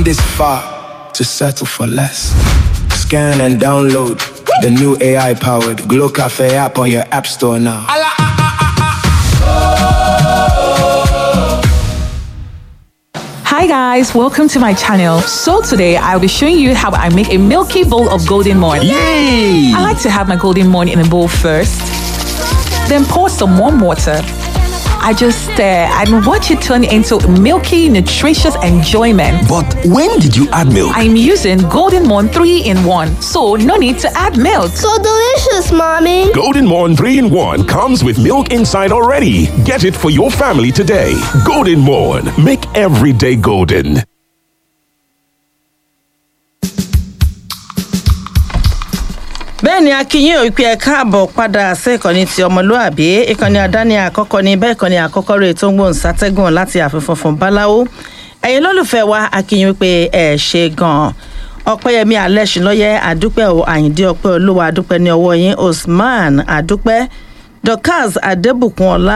this far to settle for less. Scan and download the new AI powered Glow Cafe app on your app store now. Hi guys, welcome to my channel. So today I'll be showing you how I make a milky bowl of golden morn. Yay! I like to have my golden morn in a bowl first, then pour some warm water. I just stir and watch it turn into milky, nutritious enjoyment. But when did you add milk? I'm using Golden Morn 3 in 1, so no need to add milk. So delicious, Mommy. Golden Morn 3 in 1 comes with milk inside already. Get it for your family today. Golden Morn. Make every day golden. bẹ́ẹ̀ ni akínyìn ò pé ẹ káàbọ̀ padà sí ìkànnì ti ọmọlúàbí ìkànnì àdáni àkọ́kọ́ ní bẹ́ẹ̀ ìkànnì àkọ́kọ́ rẹ̀ tó ń gbóhùn sátẹ́gùn láti ààfin funfun báláwo ẹ̀yin lólùfẹ́ wa akínyìn wípé ẹ ṣe gan-an ọ̀pẹ́yẹmí alẹ́sìnlọ́yẹ àdúpẹ́ o àyíndé ọpẹ́ olúwa àdúpẹ́ ní ọwọ́ yín usman àdúpẹ́ dorcas adébùkún ọlá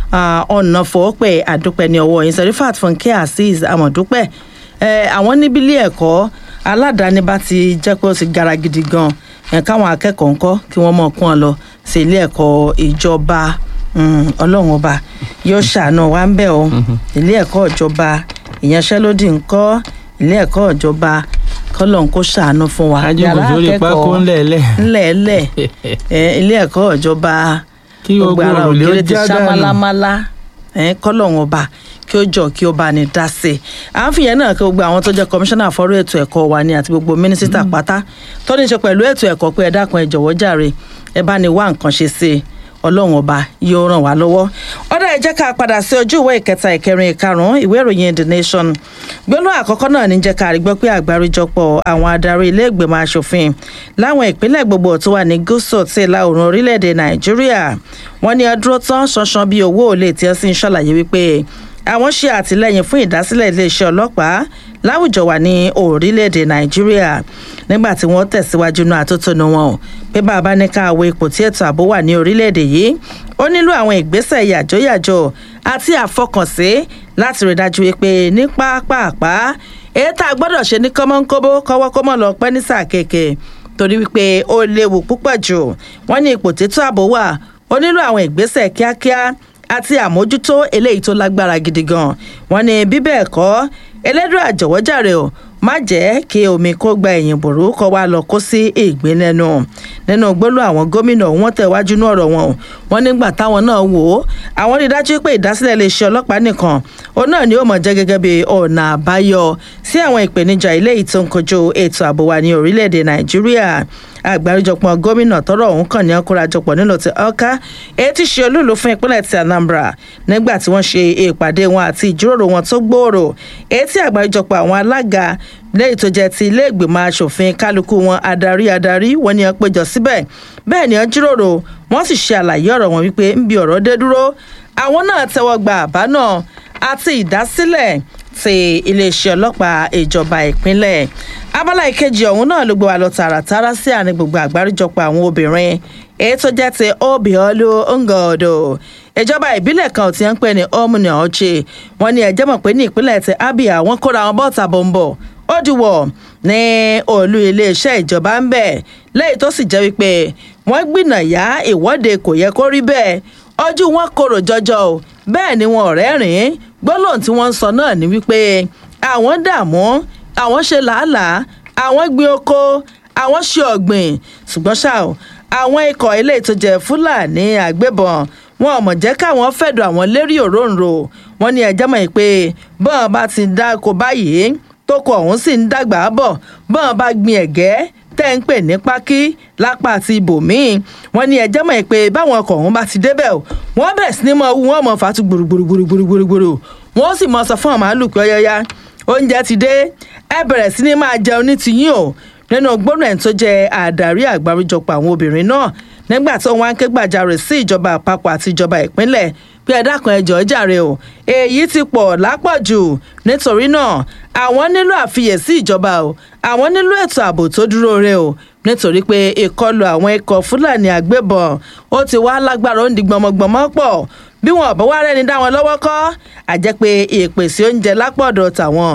ọ̀nà fòópẹ́ àdúpẹ́ ní ọwọ́ yín serifat fúnkẹ́ azeez àmọ̀dúpẹ́ àwọn níbi ilé ẹ̀kọ́ aládàáni bá ti jẹ́ pé ó ti gara gidi gan-an ẹ̀ káwọn akẹ́kọ̀ọ́ ńkọ́ kí wọ́n mọ̀ kún ọ lọ sí ilé ẹ̀kọ́ ìjọba ọlọ́run ọba yóò ṣàánú wa ń bẹ̀ o ilé ẹ̀kọ́ ìjọba ìyanṣẹ́lódì ńkọ́ ilé ẹ̀kọ́ ìjọba kọ́lọ̀ ń kó ṣàánú fún wa Ajókòó sórí pákó ńlẹ̀ẹ́lẹ̀. ńlẹ̀ẹ́lẹ̀ ẹ̀, ilé ẹ̀kọ́ ìjọba Kí gbogbo ara òrùlé ó ògiri ti já ṣá dànù. málámálá ẹ̀, kọ́lọ̀ wọn ọba kí ó jọ kí ó bá ní dá sí i à ń fìyẹn náà kí gbogbo àwọn tó jẹ́ kọmíṣánná fọ́rọ̀ ètò ẹ̀kọ́ wa ni àti gbogbo mínísítà pátá tó ní í ṣe pẹ̀lú ètò ẹ̀kọ́ pé ẹ dákun ẹ jọ̀wọ́ jàre ẹ bá ní wá nǹkan ṣe sí i ọlọ́run ọba yóò ràn wá lọ́wọ́ ọ̀dà ẹ jẹ́ ká padà sí ojú ìwé ìkẹta ìkẹrin ìkarùn-ún ìwé ìròyìn the nation gbólóhùn àkọ́kọ́ náà ní jẹ́ ká rí gbọ́ pé àgbáríjọpọ̀ àwọn adarí ilé ìgbìmọ̀ asòfin láwọn ìpínlẹ̀ gbogbo tó wà ní gúúsù tí ìlà oòrùn orílẹ̀-èdè nàìjíríà wọ́n ní ọdúró tán ṣanṣan bíi owó òlé tí ẹ sì ń ṣàlàyé wípé àwọn ṣe àtìlẹyìn fún ìdásílẹ̀ iléeṣẹ́ ọlọ́pàá láwùjọ wà ní orílẹ̀-èdè nàìjíríà nígbà tí wọ́n tẹ̀síwájú náà àtótónu wọn o pé bàbá ní ká wo ipò tí ètò ààbò wà ní orílẹ̀-èdè yìí ó nílò àwọn ìgbésẹ̀ yàjóyàjó àti àfọkànsí láti rí dájú wípé ní pápápá èyí tá a gbọ́dọ̀ ṣe ní kọ́mọ́nkóbó kọ́wọ́kọ́mọ́ lọ pẹ́ ní sáà kéèké torí wípé ó léwu púpọ̀ jù wọ́n ní ipò tètò ààbò wà ó nílò àwọn ìgbésẹ̀ kíákíá àti àmójútó eléyìí tó lágbára gidi gan wọn ní bíbẹ̀ ẹ̀kọ́ ẹlẹ́dùn àjọ̀wọ́jàre o má jẹ́ kí omi kó gba ẹ̀yìn bòrú kọ́ wa lọ kó sí ìgbín lẹ́nu nínú gbólú àwọn gómìnà wọn tẹ̀wájú ní ọ̀rọ̀ wọn o wọn nígbà táwọn náà wò ó àwọn rí i dájú pé ìdásílẹ̀ iléeṣẹ́ ọlọ́pàá nìkan òun náà ni ó mọ̀ jẹ́ gẹ́gẹ́ bí ọ̀nà àbáyọ sí àwọn ìpèníjà eléyìí tó ń kojú ètò ààbò wa ní orílẹ̀-èdè nàìjíríà àgbáríjọpọ̀ gómìnà tọrọ ọ̀hún kàn ní ọkùnrajọpọ̀ nílò ti ọkà èyí ti ṣe olúùlú fún ìpínlẹ̀ ti anambra nígbà tí wọ́n ṣe ìpàdé wọn àti ìjíròrò wọn tó gbòòrò èyí tí àgbáríjọpọ̀ àwọn alága lẹ́yìn tó jẹ́ ti ilé ìgbìmọ̀ asòfin kálukú wọn adarí adarí wọn ni wọ́n péjọ síbẹ̀ bẹ́ẹ̀ ni wọ́n jíròrò wọ́n sì ṣe àlàyé ọ̀rọ̀ wọn wípé ń bi ọ̀rọ̀ dé dúró àwọn náà tẹ́wọ́ gba àbá náà àti ìdásílẹ̀ ti iléeṣẹ́ ọlọ́pàá ìjọba ìpínlẹ̀ abala ìkejì ọ̀hún náà ló gbé wa lọ tààràtàrà sí àárín gbogbo àgbáríjọpọ̀ àwọn obìnrin èyí tó jẹ́ ti obiolu ngodo ìjọba ìbílẹ̀ kan ò ti ń pè ní omuna ọ̀chẹ́ wọn ni ẹ̀jẹ̀ mọ̀ pé ní ìpínlẹ̀ ti abia wọn kóra wọn bọ́ọ̀tà bọ̀m̀bọ̀ ó dìwọ̀ ní olú iléeṣẹ́ ìjọba ń bẹ̀ lẹ́yìn tó sì jẹ́ wípé wọ́n gbìnàyà ìwọ́de kò yẹ kó rí bẹ́ẹ̀ ojú wọn korò jọjọ o bẹ́ẹ̀ ni wọn ọ̀rẹ́ rìn gbólóhùn tí wọ́n ń sọ náà ni wípé àwọn dààmú àwọn ṣe làálàá àwọn gbin oko àwọn ṣe ọ̀gbìn ṣùgbọ́n ṣá o àwọn ikọ̀ ilé ìtọ́jẹ fúlàní àgbébọn wọn ò mọ̀ jẹ́ káwọn fẹ̀dọ̀ àwọn lérí òróǹro wọn ní ẹjẹ́ mọ̀ pé bọ́n bá ti dáko báyìí tóko ọ̀hún sì ń dàgbà bọ̀ bọ́n bá gbin ẹ̀gẹ́ tẹ́ ń pè ní pákí lápá àti ibòmíì wọn ní ẹjẹ́ mọ̀ pé báwọn ọkọ̀ ọ̀hún bá ti débẹ̀ o wọ́n bẹ̀rẹ̀ sí ní mọ owó wọn mọ̀ fàtú gbùrùgbùrùgbùrùgbùrù wọ́n sì mọ̀ sọ fún àwọn màálù pé ọyọ́yá oúnjẹ ti dé ẹ bẹ̀rẹ̀ sí ní máa jẹun ní tiyín o nínú gbóná ẹ̀ tó jẹ́ àdarí àgbáríjọpọ̀ àwọn obìnrin náà nígbà tó wọn á ké gbàjarè sí ìjọba àpapọ̀ àti ìjọba ìpínlẹ̀ pé ẹ dákun ẹ jọ̀ọ́ jàre o èyí ti pọ̀ lápọ̀jù nítorí náà àwọn nílò àfiyèsí ìjọba o àwọn nílò ètò ààbò tó dúró re o nítorí pé ìkọlù àwọn ikọ̀ fúlàní àgbébọn ó ti wá lágbára ó ń di gbọmọgbọmọ pọ̀ bí wọn ò bá wá rẹ́ni dá wọn lọ́wọ́ kọ́ àjẹ́ pé ìpèsè oúnjẹ lápọ̀dọ̀ tàwọn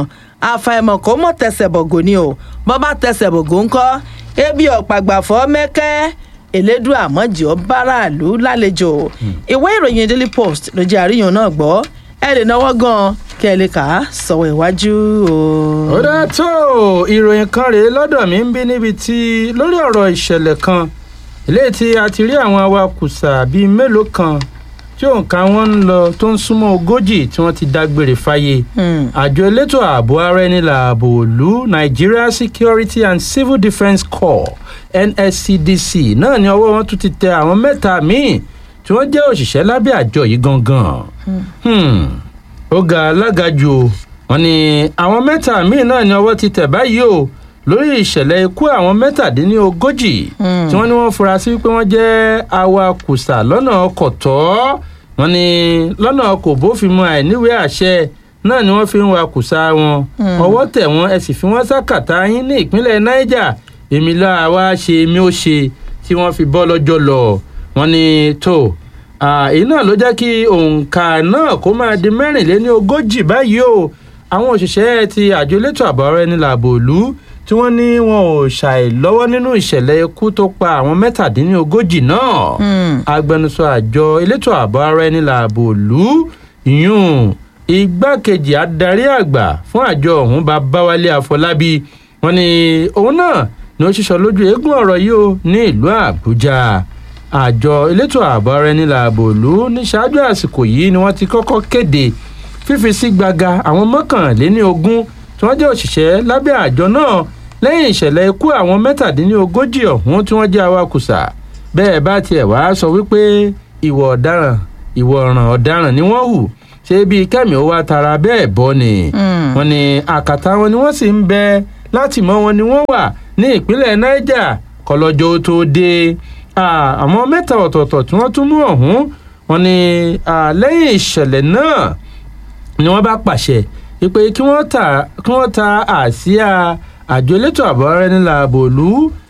àfàìmọ̀ kó mọ̀ tẹsẹ̀ bọ̀gò ni o bọ́ bá tẹsẹ̀ bọ̀gò ńkọ́ ebi ọ̀pàgbàfọ́ mẹ́kẹ́ elédùn àmọ́jì ọ̀báràlú lálejò ìwé ìròyìn daily post ló jẹ́ àríyàn náà gbọ́ ẹ lè náwó gan kí ẹ lè kà á sọ̀wọ́ iwájú o. ó dá tó ìròyìn kan rèé lọ́dọ̀ mi ń bí níbi tí lórí ọ̀rọ̀ ìṣẹ̀lẹ̀ kan eléyìí tí a ti rí àwọn awakùsà bíi mélòó kan tí òǹkà wọn ń lọ tó ń súnmọ́ ogójì tí wọ́n ti dágbére fáyé àjọ elétò ààbò ara ẹni làbò òlu nigeria security and civil defence corps nscdc náà ni ọwọ́ wọn tún ti tẹ àwọn mẹ́ta míì tí wọ́n jẹ́ òṣìṣẹ́ lábẹ́ àjọ yìí gangan Hmm. ó ga alága jù o wọn ni àwọn mẹ́ta míì náà ni ọwọ́ ti tẹ̀ báyìí o lórí ìṣẹ̀lẹ̀ ikú àwọn mẹ́tàdínlógójì tí wọ́n ní wọ́n fura sí pé wọ́n jẹ́ awakùsà lọ́nà ọkọ̀ tọ́ wọn ni lọ́nà kò bófin mu àìníwèé àṣẹ náà ni wọ́n fi ń wakùsà wọn ọwọ́ tẹ̀ wọ́n ẹ sì fi wọ́n sákàtà yín ní ìpínlẹ̀ niger èmi láà wá ṣe mi ó ṣe tí wọ́n fi bọ́ lọ́jọ́ lọ wọn ni tó èyí náà ló jẹ́ kí òǹkà náà kó máa di mẹ́rìnléní ogójì báyìí o àwọn òṣìṣẹ́ ti àjọ elétò ààbò ara ẹni làbò òlu tí wọ́n ní wọn ò ṣàìlọ́wọ́ nínú ìṣẹ̀lẹ̀ ikú tó pa àwọn mẹ́tàdínlógójì náà agbẹnusọ àjọ elétò ààbò ara ẹni làbò òlu yún igbákejì adarí àgbà fún àjọ ọ̀hún babáwálé àfọlábí wọn ni òun náà ni ó ṣiṣọ lójú eégún ọ̀rọ̀ yìí o ní ìlú àbújá àjọ elétò ààbò ara ẹni làbò òlu ní ṣáájú àsìkò yìí ni wọ́n ti kọ́kọ́ kéde fífi sí gbaga àwọn mọ́kànléní ogún tí wọ́n jẹ́ òṣìṣẹ́ lábẹ́ àjọ náà lẹ́yìn ìṣẹ̀lẹ̀ ikú àwọn mẹ́tàdínlógójì ọ̀hún tí wọ́n jẹ́ awakùsà bẹ́ẹ̀ bá tiẹ̀ wá sọ wípé ìwọ̀ ọ̀daràn ìwọ̀ ọ̀ràn ọ̀daràn ni wọ́n hù ṣé bíi kẹ́mi ó wá tara bẹ́ẹ̀ bọ́ ni wọ́n ní àkàtà wọn ni wọ́n sì ń bẹ láti mọ wọn ni wọ́n wà ní ìpínlẹ̀ niger kọlọ́jọ́ tó dé àwọn mẹ́ta ọ̀tọ̀ọ̀tọ̀ tí wọ́n tún mú ọ̀hún wọn ni lẹ́yìn ìṣẹ̀lẹ̀ náà ni wọ́n bá pàṣẹ pé kí wọ́n ta kí wọ́n ta àsíá àjọ elétò ààbò ara ẹni làbò lù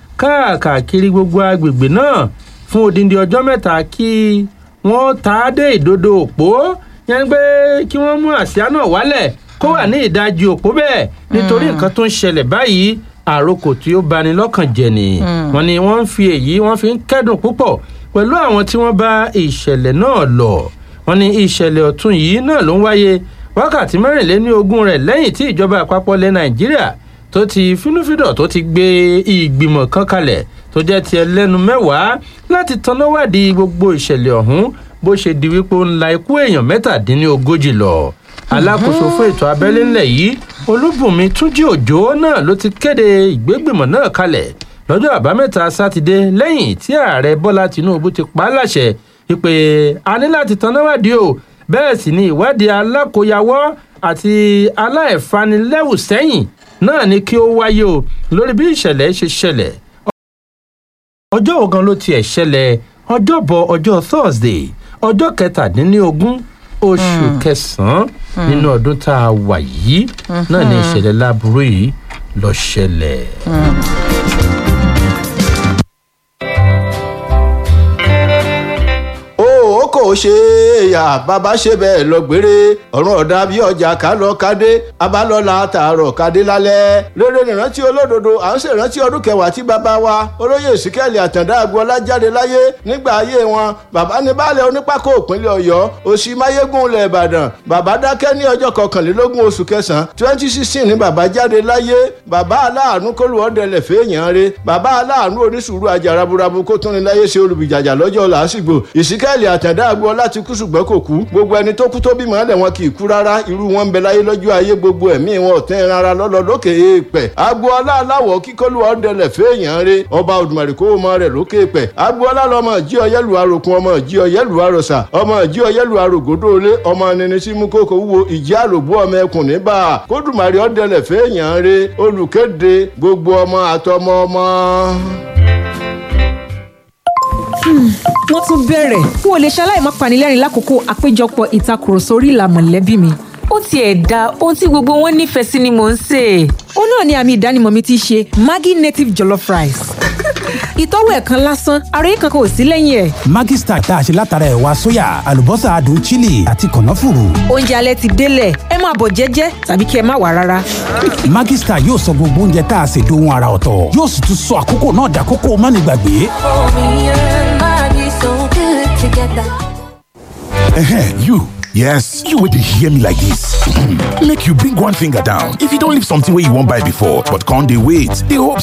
káàkiri gbogbo agbègbè náà fún odindi ọjọ́ mẹ́ta kí wọ́n ta á dé ìdodo òpó yẹn pé kí wọ́n mú àsíá náà wálẹ̀ kó wà ní ìdajì òpó bẹ́ẹ̀ nítorí nǹkan tó ń ṣẹlẹ̀ báyìí àròkò tí ó bani lọ́kàn jẹ ni wọn ni wọ́n ń fi èyí wọ́n fi ń kẹ́dùn púpọ̀ pẹ̀lú àwọn tí wọ́n bá ìṣẹ̀lẹ̀ náà lọ wọn ni ìṣẹ̀lẹ̀ ọ̀tún yìí náà ló ń wáyé wákàtí mẹ́rìnléní ogún rẹ̀ lẹ́yìn tí ìjọba àpapọ̀ ilẹ̀ nàìjíríà tó ti fínúfíndọ̀ tó ti gbé ìgbìmọ̀ kan kalẹ̀ tó jẹ́ ti ẹlẹ́nu mẹ́wàá láti tannáwádìí gbogbo ìṣẹ̀lẹ̀ ọ̀hún bó ṣe di wípé ó ń la ikú èèyàn mẹ́tàdínlógójì lọ alákòóso fún ètò abẹ́lé ńlẹ̀ yìí olúbùnmi túnjí òjò náà ló ti kéde ìgbégbìmọ̀ náà kalẹ̀ lọ́jọ́ àbámẹ́ta sátidé lẹ́yìn tí ààrẹ bọ́lá tinubu ti pa á láṣẹ wípé a ní láti tannáwádìí o bẹ́ẹ̀ sì ni ìwádìí alákòyawọ́ àti aláìfanilẹ́wù sẹ́yìn náà ni kí ó wáyé o lórí bí ìṣẹ̀lẹ̀ ṣe ṣẹlẹ̀ ọjọ́ ògan ló tiẹ̀ ṣẹlẹ̀ ọjọ́bọ̀ ọjọ́ thursday ọjọ́ kẹtàdínlógún oṣù kẹsàn-án nínú ọdún tá a wà yìí náà ni ìṣẹ̀lẹ̀ láburú yìí lọ ṣẹlẹ̀. ó kò ṣe é yà bàbá ṣe bẹ́ẹ̀ lọ gbére ọ̀run ọ̀dà bí ọjà ká lọ kádé abálọ́lá tààrọ̀ kádé lálẹ́ lórí ìrántí olódodo à ń ṣèrántí ọdún kẹwàá tí bàbá wa olóyè ìsìkẹ́lì àtàndá agboola jáde láyé nígbà ayé wọn bàbá ní baálẹ̀ onípákó òpínlẹ̀ ọ̀yọ́ òsì máyégún ilẹ̀ ìbàdàn bàbá dákẹ́ ní ọjọ́ kọkànlélógún oṣù kẹsàn-án twenty sixteen ní bàbá jáde láyé bàbá aláàánú kólúwọ́dẹlẹ̀ fẹ́ẹ̀yàn re bàbá aláàánú oníṣùúrù ajaraburabu kó tún ní láyé ṣe olùbìjàjà lọ́jọ́ làásìgbò ìsìkẹ́lì àtàndá agboola ti kú ṣùgbọ́n kò kú gbogbo ẹni tó kú tó bímọ ẹlẹ wọn kì í kú rárá irú wọn ń bẹ láyé lọ́jọ́ ayé gbogbo ẹ̀mí wọn ò tẹ́ rárá lọ́lọ́ lókè èèpẹ̀ agboola aláwọ̀ kíkọ́lù ọ̀dẹlẹ̀ fẹ́ẹ̀yàn re ọba òdùmarè kó mọ rẹ̀ lókè èèpẹ̀ agboola lọmọ jí ọyẹ́lù arokun ọmọ jí ọyẹ́lù arọ̀sà ọmọ jí ọyẹ́lù arògódóolé ọmọ nini sí mú kókó wúwo ìjì àròbó ọmọ ẹkùn níbà kódùmarè ọ̀dẹlẹ̀ fẹ́ẹ̀yàn re olùkéde gbogbo ọmọ àtọmọ ọmọ wọ́n tún bẹ̀rẹ̀ n ò lè ṣaláì má panilẹ́rìn lákòókò àpéjọpọ̀ ìtakùrọ̀sọ orí ìlà mọ̀lẹ́bí mi ó tiẹ̀ da ohun tí gbogbo wọn nífẹ̀ẹ́ sí ni mò ń sè é. ó náà ni àmì ìdánimọ̀ mi ti ṣe maggi native jollof rice ìtọ́wò ẹ̀ kan lásán ara yìí kankan ò sí lẹ́yìn ẹ̀. Maggi Star tá a ṣe látara ẹ̀wà sóyà àlùbọ́sà adùn chili àti kànáfùrù. oúnjẹ alẹ́ ti délẹ̀ ẹ máa bọ̀ jẹ́jẹ́ tàbí kí ẹ má wà rárá. Maggi Star yóò sọ gbogbo oúnjẹ tá a ṣe dohun ara ọ̀tọ̀ yóò sì tún sọ àkókò náà dàkókò mánigbàgbé. Ehen, you. Yes, you will hear me like this. Make you bring one finger down. If you don't leave something where you won't buy before, but can't they wait? They hope